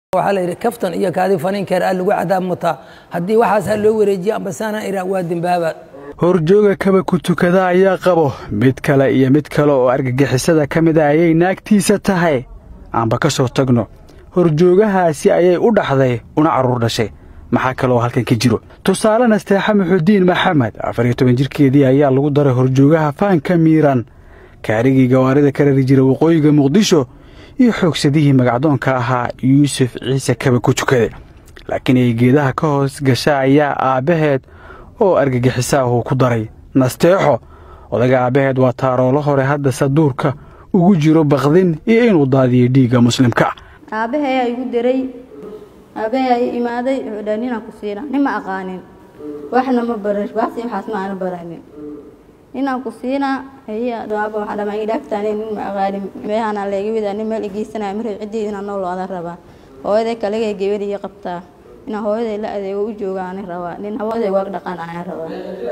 waxaa la yidhi kaftan iyo kaadi faniinkeer aa lagu cadaab mutaa haddii waxaas ha loo wareejiyo ambasaana iraa waa dembaaba horjooga kaba ku tukada ayaa qabo mid kale iyo mid kale oo argagixisada ka mid a ayay naagtiisa tahay aanba ka soo tagno horjoogahaasi ayay u dhaxday una carruur dhashay maxaa kale oo halkan ka jiro tusaale nasteexa muxudiin maxamed afar iyo toban jirkeedii ayaa lagu daray horjoogaha faanka miiran kaarigii gawaarida ka rari jira waqooyiga muqdisho iyo xoogsadihii magacdoonka ahaa yuusuf ciise kaba ku tukade laakiin ay geedaha ka hoos gasha ayaa aabbaheed oo argagixisaahuu ku daray nasteexo odaga aabbaheed waa taaroolo hore hadda saduurka ugu jiro bakdin iyo inuu daadiyo dhiigga muslimka aabbaha ayaa igu diray aabbaha ayaa imaaday wuxuu dhahay ninaan ku siina nin ma aqaanin waxna ma baran baasi waxaas ma aana baranin ninaan ku siinaa haya dhawaaba waxaa dhamaa ii dhaaftaani nin ma aqaanin meehanaa leega widaa nin meel igeysanaya marray ciddii inaan nool oodan rabaa hooyaday kaligay gabadh ii qabtaa inaan hooyaday la adeego u joogaani rabaa nin hawaaday waag dhaqan ayaan rabaa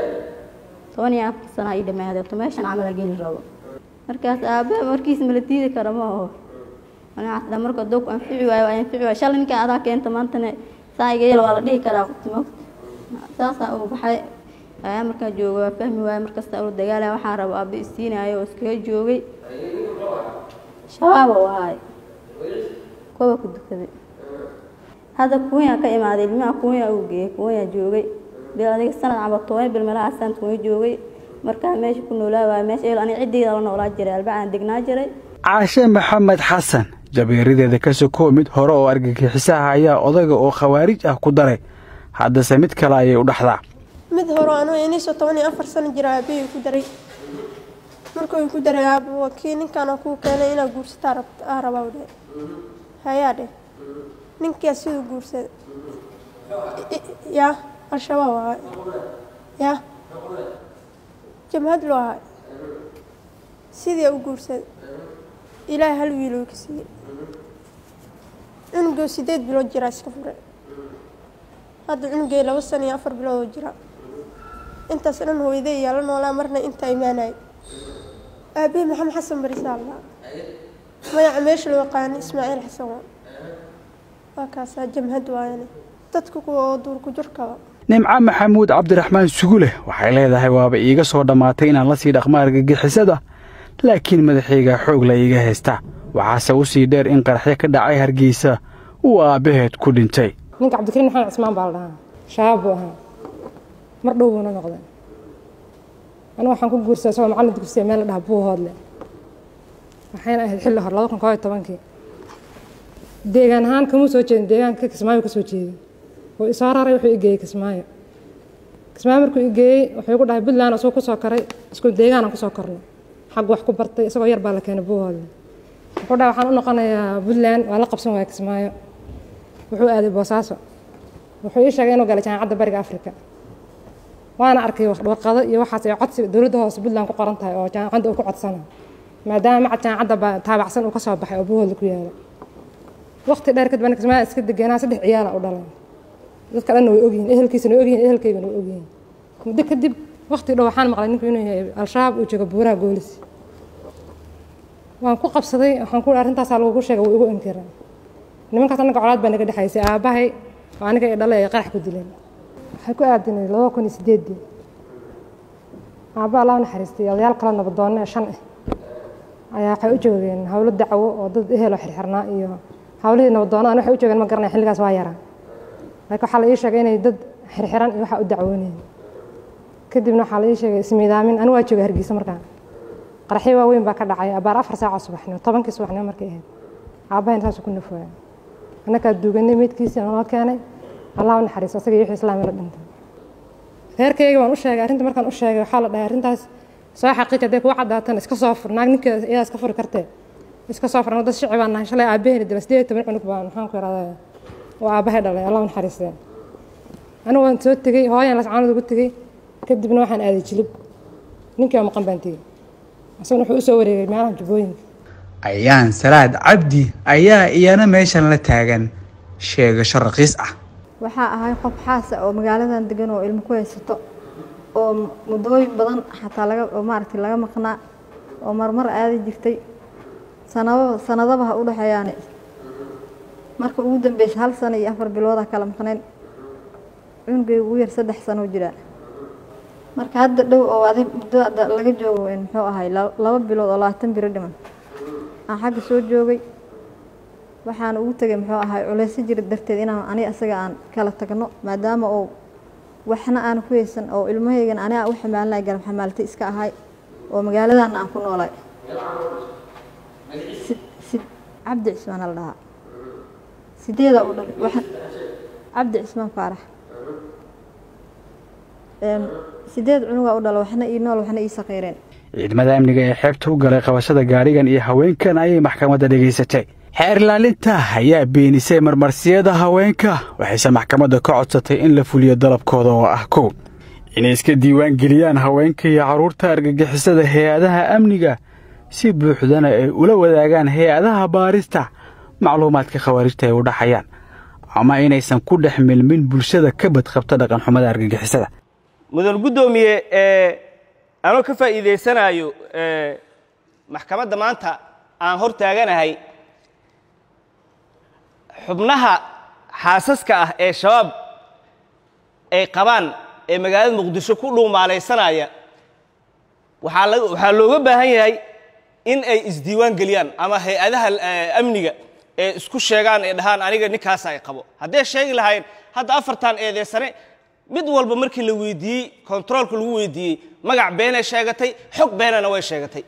toban iyo afar sana ii dhamaaday to meeshan camal geli rabo markaas aabbaha markiis mala diidi kara ma aho anaa marka dog anfici waayo waa anfici waayo shalay ninkan adaa keenta maantana saa iga yel waa la dhihi karaa qofti saasaa uu baxay ayaa markaa jooga waa fahmi waayo markasta uu dagaalaya waxaan rabo aabba isiinaayo oo iskaga joogay shabaab uu ahaay kuwa ku dukaday hadda kuwanya ka imaaday ilmaha kuwanya uu geeyey kuwanya joogay bil adiga sanad caba toban bil meelaha sanad kuwa joogay markaa meesha ku noolaa waaya meesha aniga ciddeyda la noolaa jiray albacaan degnaa jiray caashe maxamed xasan jabeeradeeda ka soko mid hore oo argagixisaha ayaa odayga oo khawaarij ah ku daray haddase mid kale ayay u dhaxdaa mid hore anuu iniisoo toban iyo afar sano jira aabahii ku daray markuu ku daray aabo waa kii ninkaana kuu keenay inaad guursataa aa rabaa dhe hayaa dheh ninkaa siduu guursaday yaa al-shabaab ahay yaa jamhad loo ahay sidii u guursaday ilaahay hal wiil uu ka siiyey cunugoo sideed bilood jiraa iska furay hadda cunugay laba sano iyo afar bilood oo jira intaas dhan hooyday iyaa la noolaa marna intaa imaanaya aabihii maxamed xasan barisaa allaa magaca meesha loo yaqaana ismaaciil xasan waa waa kaasaa jamhad waayane dadka kuwa oo duurku jirkaba nimco maxamuud cabdiraxmaan suguleh waxay leedahay waaba iiga soo dhammaatay inaan la sii dhaqmo argagixisada laakiin madaxayga xoog la iiga haysta waxaase u sii dheer in qaraxyo ka dhacay hargeysa uu aabbaheed ku dhintay ninka cabdikariin maxamed cismaan baa la dhahaa shabaab buu ahaa mar dhow buuna noqday anigu waxaan ku guursaday isagoo macallin dugsiya meel la dhaha buu hoodle waxayna ahayd xilli hore laba kun koob iyo tobankii deegaan ahaan kamuu soo jeedin deegaanka kismaayo ka soo jeeday wuu isoo raray wuxuu igeeyey kismaayo kismaayo markuu igeeyey wuxuu igu dhahay puntland isagoo kusoo karay isku deegaanaan kusoo kornay xag wax ku bartay isagoo yar baa la keenay buu hoodle wuxuu dhahay waxaan u noqonayaa puntland waa la qabsan waaya kismaayo wuxuu aaday boosaaso wuxuu ii sheegay inuu galay jaamacadda bariga afrika waana arkay warqado iyo waxaas ay codsi dowladda hoose puntland ku qoran tahay oo jaamacadda uu ku codsana maadaama macad jaamacadda taabacsan uu ka soo baxay oo buuhoodla ku yaala waqti dheer kadib aniga kismaayo iska degenaa saddex ciyaala u dhalay dadka dhanna way ogyihiin ehelkiisana way ogyihiin ehelkaygana way ogyihiin muddo kadib waqti dhow waxaan maqlay ninku inuu yahay al-shabaab uu joogo buuraha goolis waan ku qabsaday waxaan ku arrintaasaa lagugu sheegay wuu igu inkiray nimankaas anaga colaad baa naga dhexaysay aabbahay oo aniga i dhalay ay qarax ku dileen waxay ku aadinay laba kun iyo sideedii aabba allah u naxariistay odayaal kala nabadoonne shan ah ayaa waxay u joogeen howlo dacwo oo dad eheloo xirxirnaa iyo howlihii nabadoonada waxay u joogeen ma garanaya xilligaas waa yaraa laakiin waxaa la ii sheegay inay dad xirxiran iyo waxaa u dacwoonayeen kadibna waxaa la ii sheegay ismiidaamin anigu waa joogay hargeysa markaa qaraxyo waaweyn baa ka dhacay abaar afar saaco subaxnimo tobankii subaxnimo markay ahayd aabbahayn saasuu ku nafooya annakaa duuganay meydkiisii noo keenay allah u naxariiso asaga iyo wixii islaami la dhintay reerkayga waan u sheegay arrinta markaan u sheegay waxaa la dhahay arrintaas soo xaqiij hadday kugu caddaatana iska soo fur naag ninkeeda iyadaa iska furi kartee iska soo fur anu dad shici baan nahay shalay aabbaheena dila sideed iyo toban cunug baan maxaan ku yaradaa oo aabbahay dhalay allah u naxariistee anigu waan soo tegey hooyan lascaanood ugu tegey kadibna waxaan aaday jilib ninkii oo maqan baan tegey asaguna wuxuu u soo wareegay meelaha jubbooyinka ayaan salaad cabdi ayaa iyana meeshan la taagan sheegasho raqiis ah waxaa ahay qof xaasa oo magaaladan degan oo ilmo ku haysato oo muddooyin badan xataa laga oo maaragtay laga maqnaa oo marmar aadi jirtay sanado sanadaba ha u dhexeeyaane marka ugu dambeysa hal sano iyo afar biloodaa kala maqnayn cunugay ugu yar saddex sano jiraa marka hadda dhow oo adig muddo hadda laga joogo muxuu ahay laba bilood oo labaatan biro dhiman aan xagga soo joogay waxaan ugu tegay muxuu ahay culeyso jira darteed inaan ani asaga aan kala tagno maadaama oo waxna aan ku haysan oo ilmahaygan aniga u xamaalinay garab xamaaltay iska ahay oo magaaladana aan ku noolay cabdi cismaan la dhahaa sideeda u dhalay waxaan cabdi cismaan faarax sideed cunugaa u dhala waxna ii nool waxna ii saqiireen ciidamada amniga ee xeebta u galay qabashada gaadhigan iyo haweenkan ayay maxkamadda dhegaysatay xeer ilaalinta ayaa beenisay marmarsiyada haweenka waxayse maxkamadda ka codsatay in la fuliyo dalabkooda oo ah kow inay iska diiwaan geliyaan haweenka iyo carruurta argagixisada hay-adaha amniga si buuxdana ay ula wadaagaan hay-adaha baarista macluumaadka khawaarijta ay u dhaxayaan ama inaysan ku dhex milmin bulshada ka badqabta dhaqanxumada argagixisada mudan guddoomiye anoo ka faa'iidaysanayo maxkamadda maanta aan hor taaganahay xubnaha xaasaska ah ee shabaab ay qabaan ee magaalada muqdisho ku dhuumaalaysanaya waxaa looga baahan yahay in ay isdiiwaan geliyaan ama hay-adaha amniga ee isku sheegaan ee dhahaan aniga ninkaasa ay qabo hadday sheegi lahayn hadda afartan eedeysane mid walba markii la weydiiyey kontaroolka lagu weydiiyey magac beenay sheegatay xog beenana way sheegatay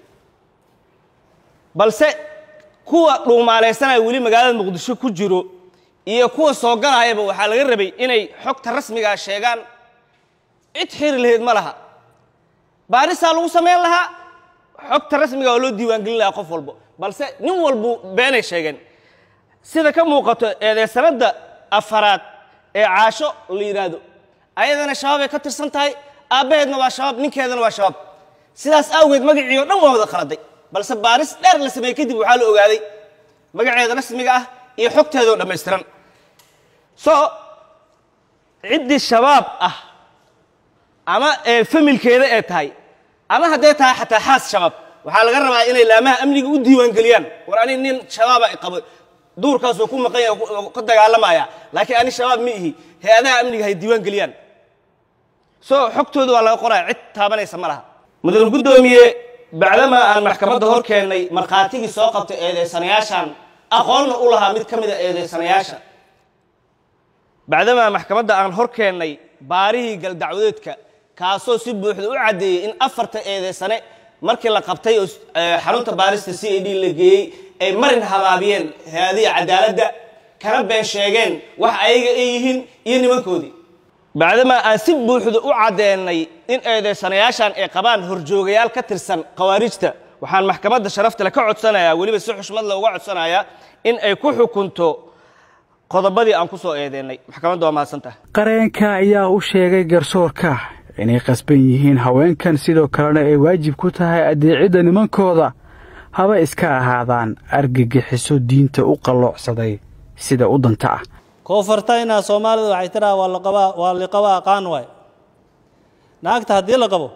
balse kuwa dhuumaalaysanaya weli magaalada muqdisho ku jiro iyo kuwa soo galayaba waxaa laga rabay inay xogta rasmigaa sheegaan cid xiri lahayd ma laha baarisaa lagu samayn lahaa xogta rasmiga oo loo diiwaangelin lahaa qof walbo balse nin walbu beenay sheegeen sida ka muuqato eedeysanadda afaraad ee caasho la yidhaahdo ayadana shabaabay ka tirsan tahay aabbaheedna waa shabaab ninkeedana waa shabaab sidaas awgeed magacii o dhan waa wada khaladay balse baaris dheer la sameeyey kadib waxaa la ogaaday magaceeda rasmiga ah iyo xogteedoo dhammaystiran so ciddii shabaab ah ama ee familkeeda ee tahay ama hadday tahay xataa xaas shabaab waxaa laga rabaa inay laamaha amniga u diiwaangeliyaan war ani nin shabaaba qabo duurkaasuu ku maqan yahay ka dagaalamaya laakiin ani shabaab ma ihi hay-adaha amniga hay diiwaan geliyaan so xogtooda waa laga qoraya cid taabanaysa ma laha mudan guddoomiye bacdamaa aan maxkamadda hor keennay markhaatigii soo qabtay eedeysanayaashan aqoonna u lahaa mid ka mid a eedeysanayaasha bacdamaa maxkamadda aan hor keennay baarihii galdacwadeedka kaasoo si buuxda u caddeeyey in afarta eedeysane markii la qabtay oo xarunta baarista c a d la geeyey ay marin habaabiyeen hay-adihi cadaaladda kana been sheegeen wax ayaga ay yihiin iyo nimankoodii bacdamaa aan si buuxda u caddeennay in eedeysanayaashan ay qabaan horjoogayaal ka tirsan khawaarijta waxaan maxkamadda sharaftale ka codsanayaa weliba si xushmad le uga codsanayaa in ay ku xukunto qodobadii aan ku soo eedeennay maxkamadda waa mahadsantaha qareenka ayaa u sheegay garsoorka inay qasban yihiin haweenkan sidoo kalena ay waajib ku tahay addeecidda nimankooda haba iska ahaadaan argagixiso diinta u qalloocsaday sida u danta ah koonfurtayna soomaalida waxay tidhaha waa laqabaa waa liqaba aqaan waay naagta haddii la qabo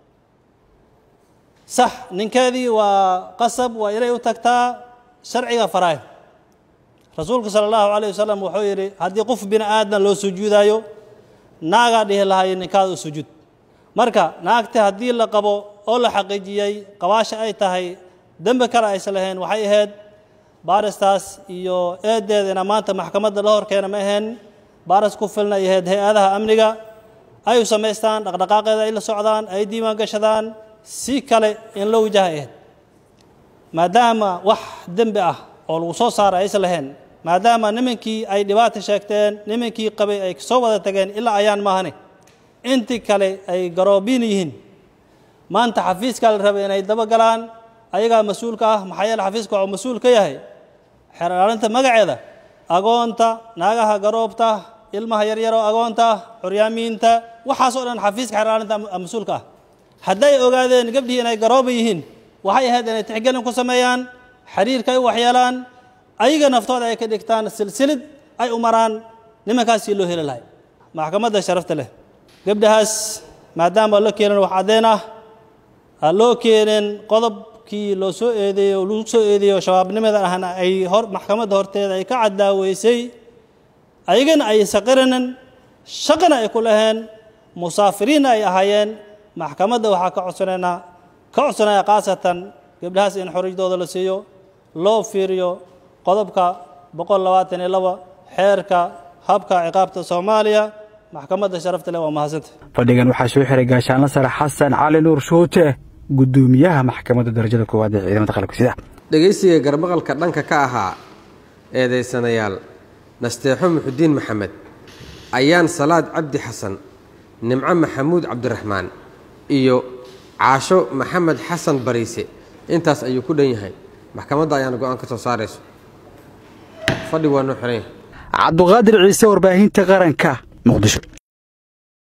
sax ninkeedii waa qasab waa inay u tagtaa sharciga faraay rasuulku sala allahu calayh wasalam wuxuu yidhi haddii qof bini aadam loo sujuudaayo naagaa dhihi lahayo ninkaada u sujuud marka naagta haddii la qabo oo la xaqiijiyey qabaasha ay tahay dembi kale aysan lahayn waxay ahayd baaristaas iyo eedeedana maanta maxkamadda la hor keena ma ahayn baaris ku filna ay ahayd hay-adaha amniga ay u samaystaan dhaqdhaqaaqeeda ay la socdaan ay diiwaan gashadaan si kale in la wajaha ahayd maadaama wax dembi ah oo lagu soo saara aysan lahayn maadaama nimankii ay dhibaata sheegteen nimankii qabay ay soo wada tageen ilaa ayaan maahane intii kale ay garoobiin yihiin maanta xafiiskaa la rabay inay daba galaan ayagaa mas-uulka ah maxaa yeele xafiiska waxuu mas-uul ka yahay xeer ilaalinta magaceeda agoonta naagaha garoobta ilmaha yaryaroo agoonta ah curyaamiinta waxaasoo dhan xafiiska xeer ilaalinta mas-uulka ah hadday ogaadeen gabdhihii inay garooba yihiin waxay ahayd inay tixgelin ku sameeyaan xiriirka ay u waxyeelaan ayaga naftooda ay ka dhigtaan silsilid ay u maraan nimankaasii loo heli lahay maxkamadda sharafta leh gabdhahaas maadaama loo keenin wax caddeen ah aan loo keenin qodob qodobkii loo soo eedeeyey oo lagu soo eedeeyo shabaabnimada ahna ay hor maxkamadda horteeda ay ka caddaaweysay ayagana ay saqiranin shaqana ay ku laheen musaafiriinna ay ahaayeen maxkamadda waxaa ka codsanaynaa ka codsanaya khaasatan gabdhahaas in xoriyadooda la siiyo loo fiiriyo qodobka boqol labaatan iyo laba xeerka habka ciqaabta soomaaliya maxkamadda sharafta leh waa mahadsanta fadhigan waxaa soo xiray gaashaanla sare xasan cali nuur shuute guddoomiyaha maxkamadda darajada koowaad ee ciidamada qalabka sida dhegaysiga garmaqalka dhanka ka ahaa eedaysanayaal nasteexo muxudiin maxamed ayaan salaad cabdi xasan nimco maxamuud cabdiraxmaan iyo caasho maxamed xasan bariise intaas ayuu ku dhan yahay maxkamadda ayaana go-aan ka soo saarayso fadhi waa noo xiran yahay cabduqaadir ciise warbaahinta qaranka muqdisho